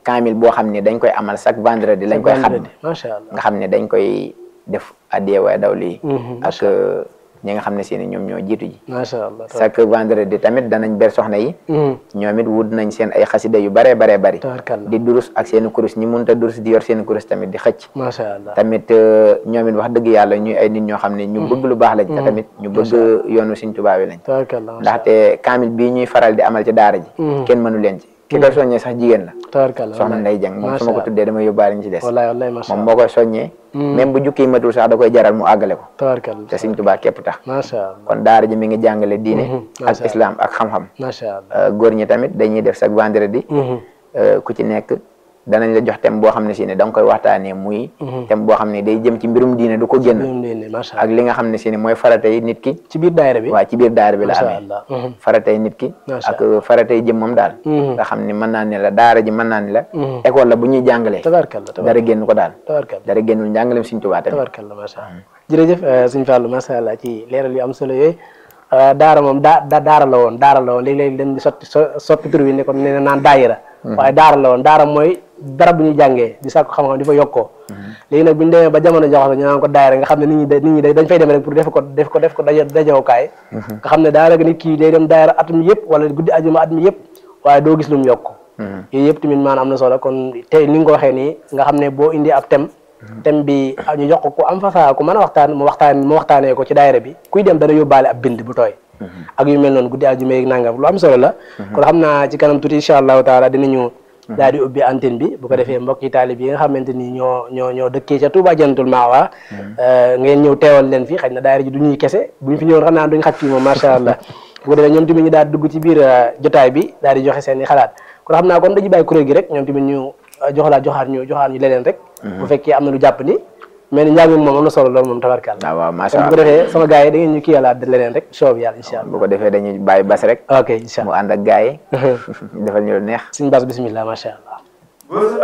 kaamil boo xam ne dañ koy amal chaque vendredi lañ koy xam vendredi macha allah nga xam ne dañ koy def addiyee waaye daw lii ak ñi nga xam ne si ne ñoom ñoo jiitu ji macha allah chaque vendredi tamit danañ ber soxna yi ñoom it wut nañ seen ay xasida yu baree baree bari tabarkalla di durus ak seen kurus ñi mënut a durus di yor seen kurus tamit di xëcc macha allah tamit ñoom it wax dëgg yàlla ñuy ay nit ñoo xam ne ñu bëgg lu baax lañ te tamit ñu bëgg yoonu Sëriñ Tuubaa wi lañ tabarkalla macha ndaxte kaamil bii ñuy faral di amal ci daara ji kenn mënu leen ci ki koy soññee sax jigéen la tabarkalla soxna Ndey Jeng moom su ma ko macha tuddee damay yóbbaale ñu ci des wallahi wallahi macha moom allah moo koy soññee même bu jukki matul sax da koy jaral mu àggale ko tabarkalla te Sëriñ Tuubaa képp tax macha allah kon daara ji mi ngi jàngale diine ak macha islam ak xam-xam macha allah Euh, góor ñi tamit dañuy def chaque vendredi euh, ku ci nekk danañ la jox thème boo xam ne si ne da nga koy waxtaanee muy thème boo xam ne day jëm ci mbirum diine du ko génn ñoom leen ne macha ak allah li nga xam ne si ne mooy faratay nit ki ci biir daayira bi waa ci biir daara bi la macha amee allah faratay nit ki Macha ak faratay jëmmam daal nga xam ne mën naa ne la daara ji mën naa ne la école la bu ñuy jàngalee tabarkalla tabarkalla dara génn ko daal tabarkalla dara génnul njàngaleem Sëriñ Tuubaa tamit tabarkalla macha allah jërëjëf suñu Fallou macha allah ci leeral yu am solo yooyu daara moom daa da daara la woon daara la woon léeg-léeg dañ di sotti so soppi tur bi ne ko ne na naan daayira waaye daara la woon daara mooy dara bu ñuy jàngee di sàkku xam-xam di fa yokkoo léegi nag bu ñu demee ba jamono jox la ñu naan ko daayira nga xam ne nit ñi da nit ñi da- dañ fay dem rek pour def ko def ko def ko daje dajewukaay nga xam ne daanaka nit kii day dem daayira at mi yëpp wala guddi ajuma at mi yëpp waaye doo gis lu mu yokk yooyu yëpp tamit maanaam am na solo kon tey ni nga ko waxee nii nga xam ne boo indi ab thème thème bi ñu jox ko ku am fasaa ku mën a waxtaan mu waxtaan mu waxtaanee ko ci daayira bi kuy dem dana yóbbaale ab bind bu tooy ak yu mel noonu guddi àjjuma yeeg nangam lu am solo la kon xam naa ci kanam tuuti incha allahu taala dinañu daal di ubbi antenne bi bu ko defee mbokki taalib yi nga xamante ni ñoo ñoo ñoo dëkkee ca Touba Jannatul Ma'wa ngeen ñëw teewal leen fi xëy na daayira ji du ñuy kese bu ñu fi ñëwoon xam naa duñ xaj fii moom macha allah bu ko defee ñoom tamit ñu daal di dugg ci biir jotaay bi daal di joxe seen i xalaat kon xam naa kon dañuy bàyyi kuréel gi rek ñoom tamit ñu joxalaat joxaat ñu joxaat ñu leneen rek bu fekkee am na lu jàpp ni mais ni njàng mi moom am na solo loolu moom tabarkàlla waaw waaw macha kon bu ko allah defee sama gars yi da ngeen ñu kii yàlla leneen rek soob yàlla incha allah bu ko defee dañuy bàyyi bas rek ok incha mu allah ànd ak gars yi defal ñu lu neex suñu bas bismillah macha allah بص